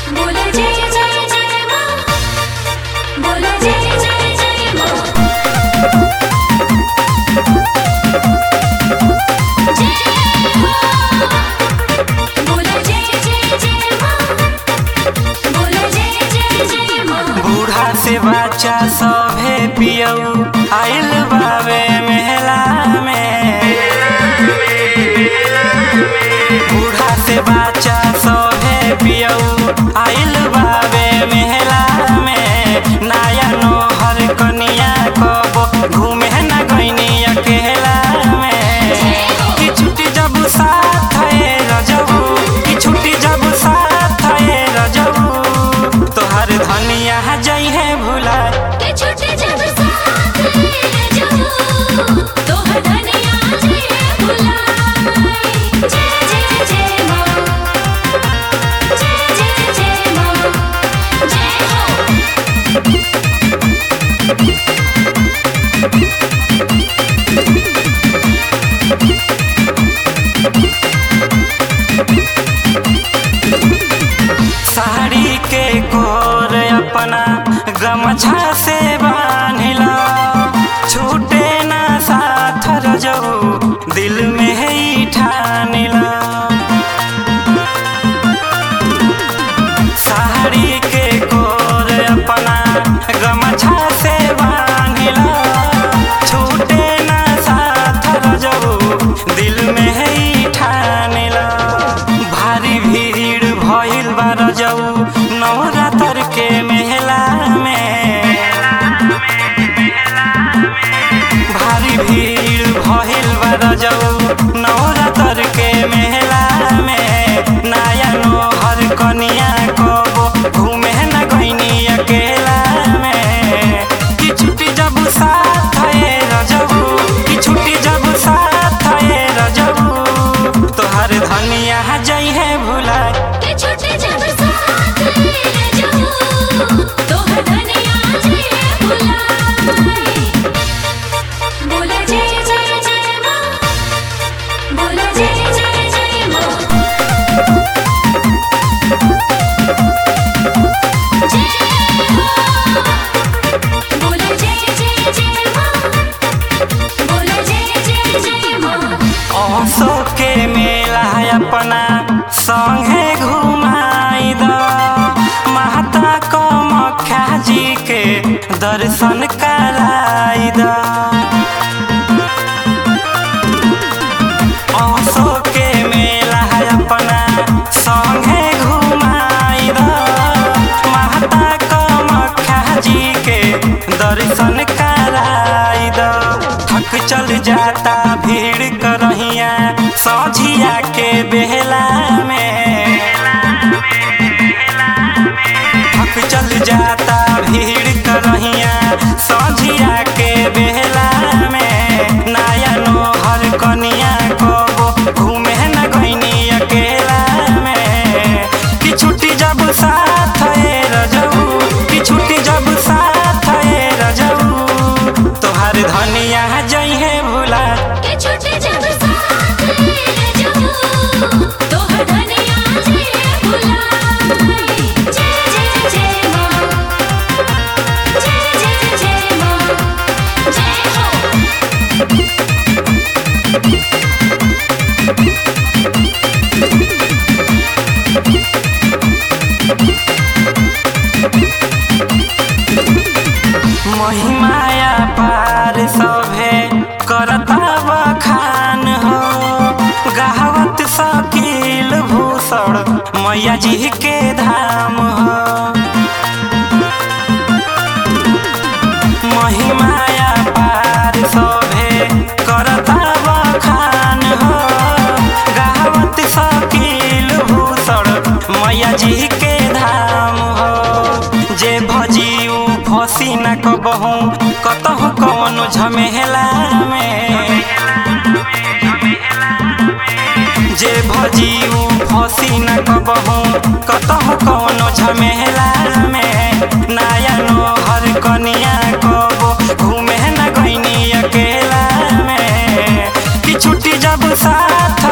बोलो जय जय जय माँ बोलो जय जय जय माँ जय माँ बोलो जय जय जय माँ बोलो जय जय जय माँ बूढ़ा से बच्चा सभे पियऊ आइल बावे मेला में बूढ़ा से बच्चा सभे पियऊ आइल बावे मेला में नया नोहर कनिया कबो घूमे न गईनी अकेला में कि छुट्टी जब साथ है रजबू कि छुट्टी जब साथ है रजबू तोहर धनिया जई है भुला के छोटे जब साथ ले जाओ तो धनिया जय बुलाए जय जय जय माँ जय जय जय माँ जय हो साड़ी के कोर अपना गमछा से बांधिला छूटे ना साथ रजऊ दिल में ही ठानिला साड़ी के कोर अपना गमछा से बांधिला छूटे ना साथ रजऊ दिल में ही ठानिला भारी भीड़ भइल बा रजऊ नवरात्र के मेला में भारी भीड़ भइल बा रजऊ नवरात्र के मेला में नया नोहर कनिया कबो घूमे न गईनी अकेला में कि छुट्टी जब साथ है रजऊ कि छुट्टी जब साथ है रजऊ तोहर धनिया जई है भुला के छोटे जब साथ ले जाओ तो धनिया जय बुलाए बोलो जय जय जय माँ बोलो जय जय जय माँ जय हो बोलो जय जय जय माँ बोलो जय जय जय माँ औसो के मेला अपना संगे घुमाई द माता कमख्या जी के दर्शन कराई द औसो के मेला अपना संगे घुमाई द माता कमख्या जी के दर्शन कराई द थक चल जाता भीड़ करहिया सौझिया के बेला में थक चल जाता भीड़ करहिया सौझिया के बेला में नया नोहर कनिया कबो घूमे न गईनी अकेला में कि छुट्टी जब साथ है रजऊ कि छुट्टी जब साथ है रजऊ तोहर धनिया जई है भुला के छोटे जब साथ ले जाओ तो धनिया जय बुलाए जय जय जय माँ जय जय जय माँ जय हो महिमाया पार सभे करता बखान हो गावत शकील भूषण मैया जी के धाम हो महिमाया पार सभे करता बखान हो गावत शकील भूषण मैया जी के धाम हो जे भजियू फसी न कबहू कतहु कौनो झमेला में जे भजियू फसी न कबहू कतहु कौनो झमेला में नया नोहर कनिया कबो घूमे न गईनी अकेला में कि छुट्टी जब साथ